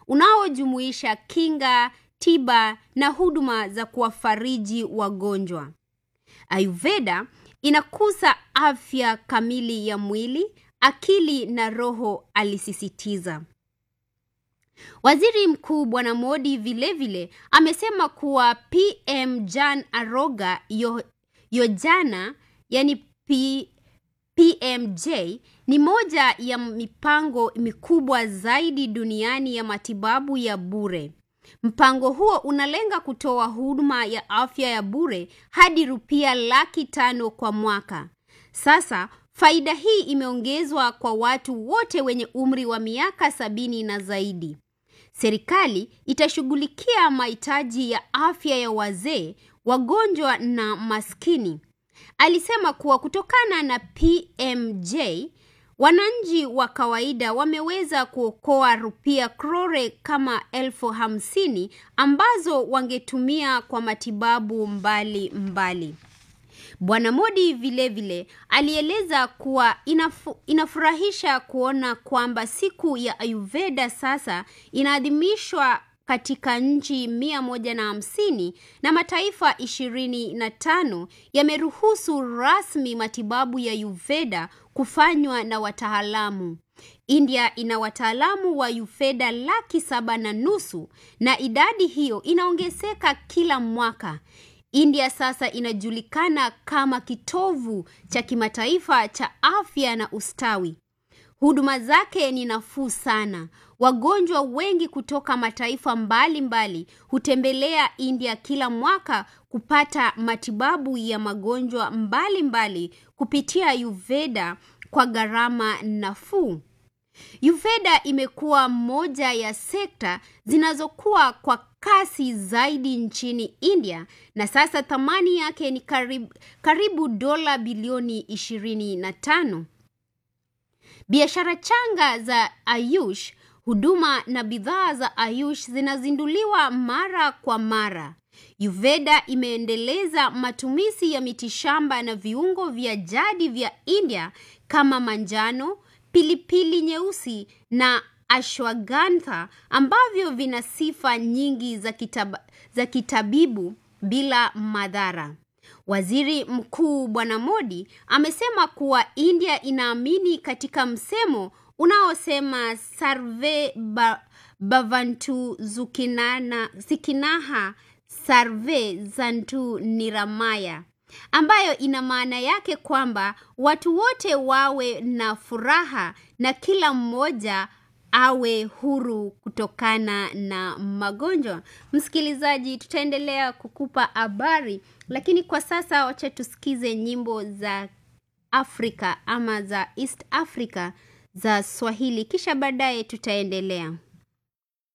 unaojumuisha kinga, tiba na huduma za kuwafariji wagonjwa. Ayurveda inakuza afya kamili ya mwili, akili na roho, alisisitiza. Waziri Mkuu Bwana Modi vilevile amesema kuwa PM Jan Aroga Yo, Yojana yani P, PMJ ni moja ya mipango mikubwa zaidi duniani ya matibabu ya bure. Mpango huo unalenga kutoa huduma ya afya ya bure hadi rupia laki tano kwa mwaka. Sasa faida hii imeongezwa kwa watu wote wenye umri wa miaka sabini na zaidi. Serikali itashughulikia mahitaji ya afya ya wazee, wagonjwa na maskini. Alisema kuwa kutokana na PMJ wananchi wa kawaida wameweza kuokoa rupia krore kama elfu hamsini ambazo wangetumia kwa matibabu mbali mbali. Bwana Modi vilevile alieleza kuwa inafu, inafurahisha kuona kwamba siku ya Ayurveda sasa inaadhimishwa katika nchi mia moja na hamsini na mataifa ishirini na tano yameruhusu rasmi matibabu ya Ayurveda kufanywa na wataalamu. India ina wataalamu wa Ayurveda laki saba na nusu na idadi hiyo inaongezeka kila mwaka. India sasa inajulikana kama kitovu cha kimataifa cha afya na ustawi. Huduma zake ni nafuu sana. Wagonjwa wengi kutoka mataifa mbalimbali mbali hutembelea India kila mwaka kupata matibabu ya magonjwa mbalimbali mbali kupitia Ayurveda kwa gharama nafuu. Ayurveda imekuwa moja ya sekta zinazokuwa kwa kasi zaidi nchini India na sasa thamani yake ni karibu, karibu dola bilioni ishirini na tano. Biashara changa za Ayush, huduma na bidhaa za Ayush zinazinduliwa mara kwa mara. Ayurveda imeendeleza matumizi ya mitishamba na viungo vya jadi vya India kama manjano, pilipili nyeusi na ashwagandha ambavyo vina sifa nyingi za, kitab za kitabibu bila madhara. Waziri Mkuu Bwana Modi amesema kuwa India inaamini katika msemo unaosema sarve ba, bavantu zukinana, zikinaha sarve zantu niramaya ambayo ina maana yake kwamba watu wote wawe na furaha na kila mmoja awe huru kutokana na magonjwa. Msikilizaji, tutaendelea kukupa habari, lakini kwa sasa wacha tusikize nyimbo za Afrika ama za East Africa za Swahili, kisha baadaye tutaendelea.